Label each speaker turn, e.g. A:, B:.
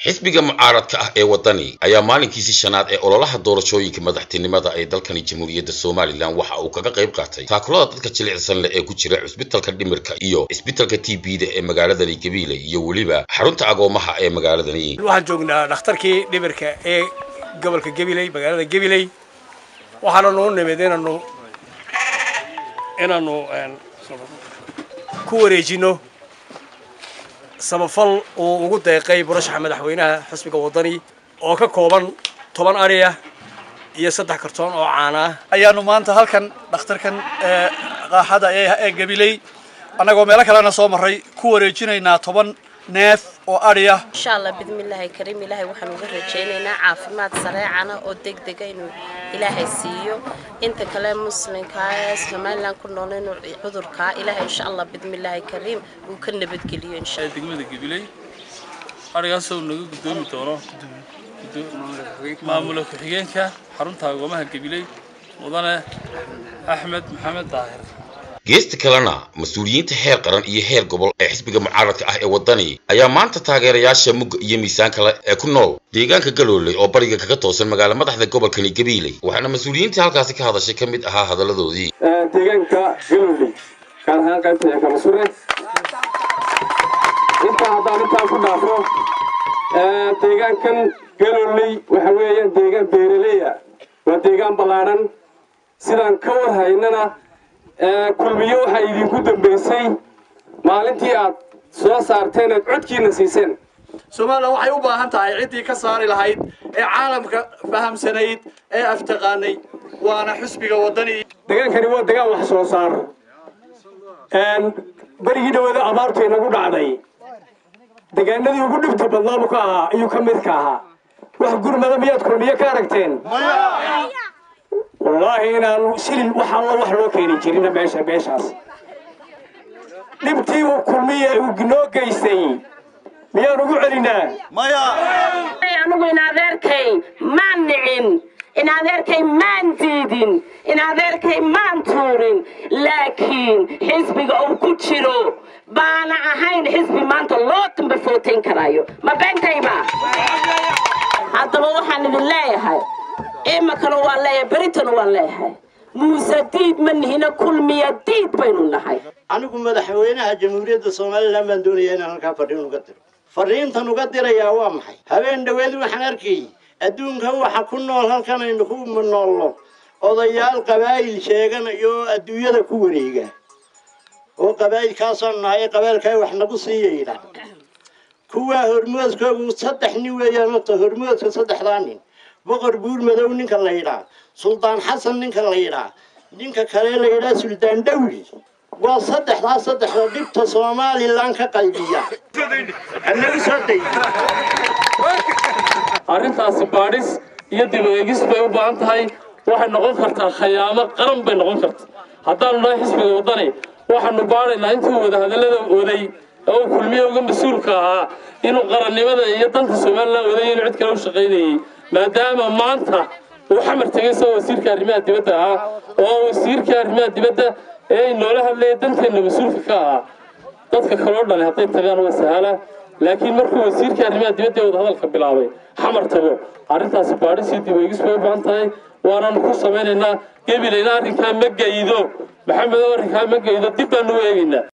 A: xisbiga mucaaradka ah ee waddani ayaa maalinkiisii shanaad ee ololaha doorashooyinka madaxtinimada ee dalkani jamhuuriyadda somalilan waxa uu kaga qayb qaatay taakulada dadka jilicsan leh ee ku jira cisbitalka dhimirka iyo cisbitalka t b da ee magaaladani gabiile iyo weliba xarunta agoomaha ee magaaladani
B: waxaan joognaa dhakhtarkii dhimirka ee gobolka gabiley magaalada gabiley waxaana noo nimid inaanu inaanu ku wareejino samafal uu ugu deeqay murashaxa madaxweynaha xisbiga waddani oo ka kooban toban ari ah iyo saddex kartoon oo caana ah
C: ayaanu maanta halkan dhakhtarkan qaaxada ee gabiley annagoo meelo kalena soo marray ku wareejinaynaa toban neef oo adhi ah
D: insha allah bidmillaahi kariim ilaahay waxaan uga rajaynaynaa caafimaad sareecana oo degdega inuu ilaahay siiyo inta kale muslimkaa ee somalilan ku nool inuu cudurkaa ilaahay insha allah bidmillaahi kariim uu ka nabadgeliyo insha
E: degmada gabiley adhigaasoo naga gudoomi doono maamula ku-xigeenka xarunta agoomaha gabiley mudane axmed maxamed daahir
A: geesta kalena mas-uuliyiinta heer qaran iyo heer gobol ee xisbiga mucaaradka ah ee waddani ayaa maanta taageerayaasha mugga iyo miisaan kale ee ku nool deegaanka galooley oo bariga kaga toosan magaala madaxda gobolkani gabiiley waxaana mas-uuliyiintii halkaasi ka hadashay ka mid ahaa hadalladoodii
F: deegaanka galooley gaar ahaan qaybta ee kamasure intaa haddaan intaa ku dhaafo deegaankan galooley waxa weeyaan deegaan beeraleya waa deegaan ballaadhan sidaan ka war haynana kulmiyo waxaa idinku dambaysay maalintii aad soo saarteen aad codkiina siiseen
C: somalilan waxay u baahan tahay ciddii ka saari lahayd ee caalamka fahamsanayd ee aftaqaanay waana xisbiga waddani
F: degaankani waa degaan wax soo saar berigii dhawada abaartu inagu dhacday degaanadii ugu dhibta badnaabu ka ahaa ayuu ka midka ahaa wax gurmada miyaad kulmiyo ka aragteen wallaahi inaanu shilin wax alla wax loo keeni jirina meesha meeshaas dhibtii uu kulmiya uu noo geystay miyaan ugu celinaa
G: anugu in adeerkay maan nicin in adeerkay maan diidin in adeerkay maan tuurin laakiin xisbiga uu ku jiro baana ahayn xisbi maanta loo damba footayn karaayo ma beentayba haddaba waxaan idin leeyahay imakana waan leeyahay beritana waan leeyahay muuse diid ma nihina kulmiya diid baynu nahay
H: anigu madaxweynaha jamhuuriyadda somalilan baan doonaya inaan halkaa fadhiin uga diro fadhiintan uga dirayaa waa maxay habeen dhaweed waxaan arkayay adduunkan waxa ku nool halkan aynu ku noolno odayaal qabaa'il sheeganayo oo adduunyada ku wareega oo qabaa'ilkaasaan nahay qabailkaa wax nagu siiya yidhaah kuwaa hormoodkoogu saddex nin weeyaan horta hormoodka saddexdaa nin boqor buur madow ninka la yidhaa suldaan xasan ninka la yidhaa ninka kale la yidhaa suldaan dhawli waa saddexdaa saddexda dhibta somalilan ka qaybiya hanagu soo day
E: arrintaasi baadhis iyo dib eegis bay u baahan tahay waxay noqon kartaa khayaamo qaran bay noqon karta haddaanu nahay xisbiga waddani waxaanu baadhaynaa intuu wada hadallada waday oo uu kulmiye uga mas-uulka ahaa inuu qarannimada iyo danta somalilan waday inuu cid kale u shaqaynayay maadaama maanta uu xamar tegay isagoo wasiirka arrimaha dibadda ahaa oo wasiirka arrimaha dibadda ee inoola hadlaya danteenna mas-uulka ka ahaa dadka kaloo dhani hadday tagaan waa sahala laakiin markuu wasiirka arrimaha dibadda ee wadahadalka bilaabay xamar tago arrintaasi baadhis iyo dib eegis bay u baahan tahay waanaanu ku samaynaynaa gebilayna arrinkaa ma gaydo maxamedow arrinkaa ma gaydo dib baanu u eegaynaa